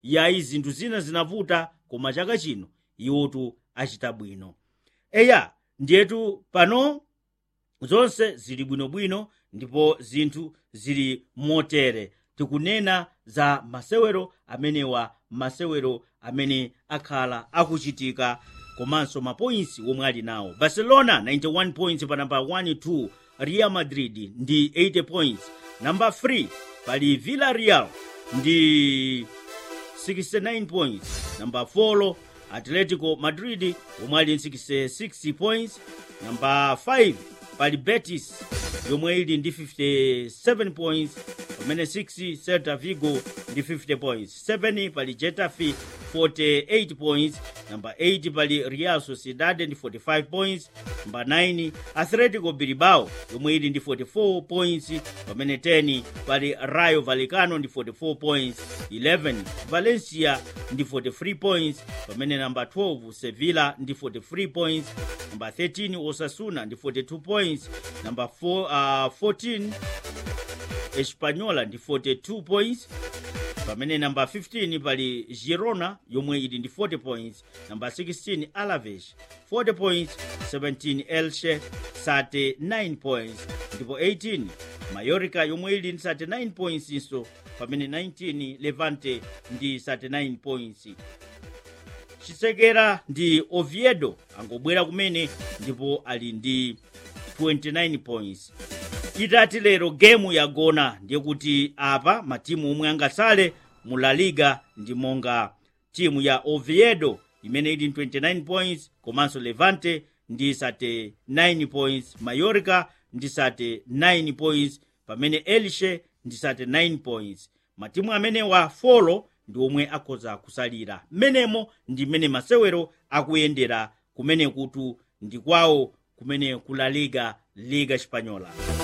yayi zinthu zina zinavuta koma chaka chino iwotu achita bwino eya ndiyetu pano zonse zili bwinobwino ndipo zinthu zili motere tikunena za masewero amenewa masewero amene akhala akuchitika komanso mapoints omwe ali nawo barcelona 91 points pa namba 1 2 real madrid ndi 80 points namba 3 pali villarreal ndi 69 points namba 4 atletico madrid omwe ali 66 points namba 5 pali betis yomwe ili ndi 57 points pamene 6 celta vigo ndi 50 points 7 pali getafe 48 points namba 8 pali real sociedad ndi 45 points namba 9 atletico bilbao yomwe ili ndi 44 points pamene 10 pali rayo vallecano ndi 44 points 11 valencia ndi 43 points pamene namba 12 sevilla ndi 43 points namba 13 osasuna ndi 42 points namba 4, uh, 14 espanyola ndi 42 points pamene namba 15 pali girona yomwe ili ndi 40 points namba 16 alaves 40 points 17 elche 39 points ndipo 18 mallorca yomwe ili ndi 39 points inso pamene 19 levante ndi 39 points chisekera ndi oviedo angobwera kumene ndipo ali ndi 29 points itati lero gemu yagona ndiye kuti apa matimu omwe angatsale mu la liga ndi monga timu ya oviedo imene ili 29 points komanso levante ndi 39 points mallorca ndi 39 points pamene elche ndi 39 points matimu amenewa folo ndi omwe akhoza kusalira mmenemo ndi mmene masewero akuyendera kumene kutu ndi kwawo kumene kula liga liga espanyola